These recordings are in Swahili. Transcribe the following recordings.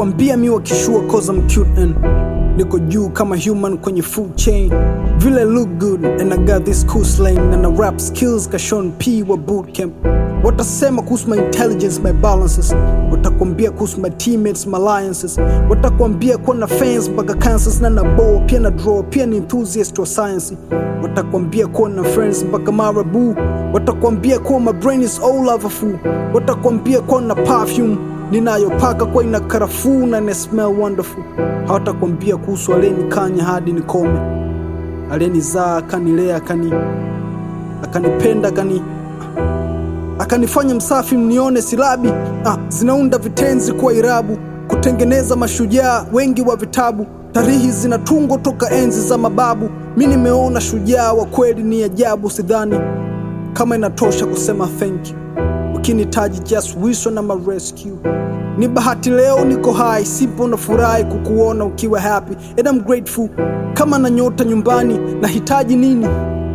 watakwambia mi wakishua cause I'm cute and niko juu kama human kwenye food chain vile look good and I got this cool slang and I rap skills ka Sean P wa bootcamp watasema kuhusu my intelligence my balances watakwambia kuhusu my teammates my alliances watakwambia kuwa na fans mpaka cancers na na ball pia na draw pia ni enthusiast wa science watakwambia kuwa na friends mpaka marabu watakwambia kuwa my brain is all overfull watakwambia kuwa na perfume ninayopaka kwa ina karafuu na ina smell wonderful hawatakwambia kuhusu aliyenikanya hadi nikome aliyenizaa akanilea akani akanipenda akani akanifanya msafi mnione silabi ah, zinaunda vitenzi kuwa irabu kutengeneza mashujaa wengi wa vitabu tarihi zinatungwa toka enzi za mababu mi nimeona shujaa wa kweli ni ajabu sidhani kama inatosha kusema thank you ukinitaji just wish na ma rescue ni bahati leo niko hai sipo na furahi kukuona ukiwa happy and I'm grateful kama na nyota nyumbani nahitaji nini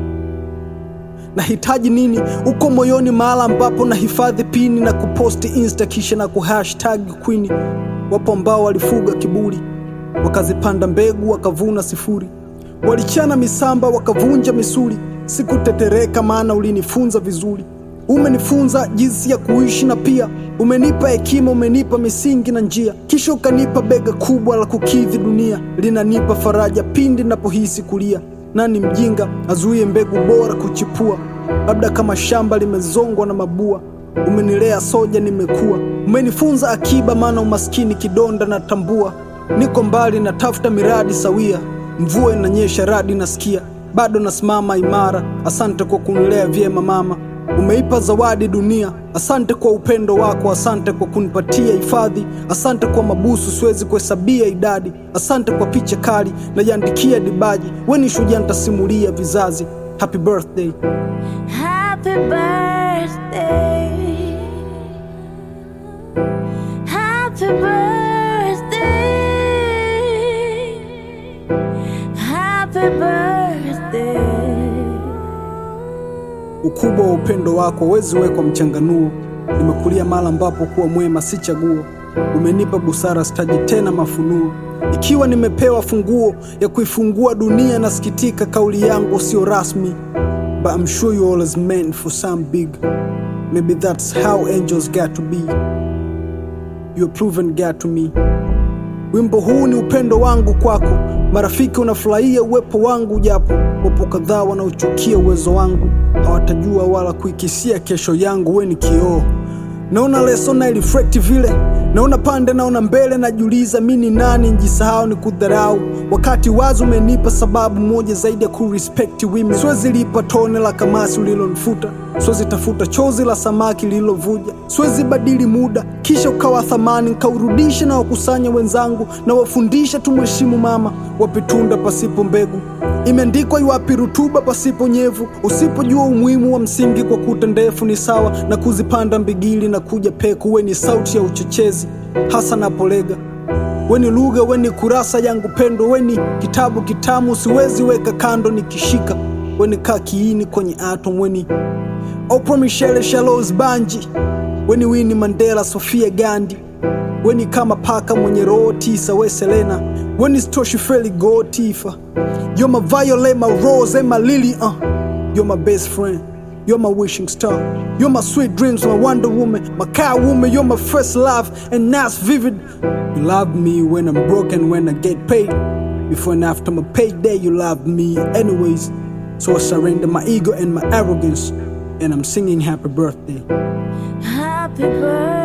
nahitaji nini uko moyoni mahala ambapo nahifadhi pini na kuposti insta kisha na kuhashtag queen wapo ambao walifuga kiburi wakazipanda mbegu wakavuna sifuri walichana misamba wakavunja misuli sikutetereka maana ulinifunza vizuri umenifunza jinsi ya kuishi na pia umenipa hekima umenipa misingi na njia kisha ukanipa bega kubwa la kukidhi dunia linanipa faraja pindi napohisi kulia nani mjinga azuie mbegu bora kuchipua labda kama shamba limezongwa na mabua umenilea soja nimekuwa umenifunza akiba maana umaskini kidonda na tambua niko mbali natafuta miradi sawia mvua inanyesha radi nasikia bado nasimama imara asante kwa kunilea vyema mama umeipa zawadi dunia asante kwa upendo wako asante kwa kunipatia hifadhi asante kwa mabusu siwezi kuhesabia idadi asante kwa picha kali najiandikia dibaji weni shujaa nitasimulia vizazi happy birthday Happy birthday. Happy birthday. Happy birthday. ukubwa wa upendo wako hauwezi wekwa mchanganuo nimekulia mala ambapo kuwa mwema si chaguo umenipa busara sitaji tena mafunuo ikiwa nimepewa funguo ya kuifungua dunia nasikitika kauli yangu sio rasmi but I'm sure you always meant for some big maybe that's how angels got to be you're proven God to me wimbo huu ni upendo wangu kwako marafiki unafurahia uwepo wangu japo wapo kadhaa wanaochukia uwezo wangu hawatajua wala kuikisia kesho yangu we ni kioo naona leso na ilifrekti vile naona pande naona mbele najiuliza mi ni nani njisahau ni kudharau wakati wazi umenipa sababu moja zaidi ya kurespekti women siwezi lipa tone la kamasi ulilonifuta siwezi tafuta chozi la samaki lililovuja siwezi badili muda kisha ukawa thamani nkaurudisha na wakusanya wenzangu na wafundisha tumheshimu mama wapitunda pasipo mbegu imeandikwa iwapi rutuba pasipo nyevu usipojua umuhimu wa msingi kwa kuta ndefu ni sawa na kuzipanda mbigili na kuja peku we ni sauti ya uchochezi hasa napolega weni lugha weni kurasa yangu pendo weni kitabu kitamu siwezi weka kando nikishika weni kaa kiini kwenye atom weni Oprah Michelle Shalos Banji weni Winnie Mandela Sofia Gandhi weni kama paka mwenye roho tisa we Selena weni Stoshi Feli Go Tifa You're my violet, my rose and my lily uh. You're my best friend You're my wishing star You're my sweet dreams, my wonder woman My car woman, you're my first love And that's vivid You love me when I'm broken, when I get paid Before and after my payday You love me anyways So I surrender my ego and my arrogance And I'm singing happy birthday Happy birthday.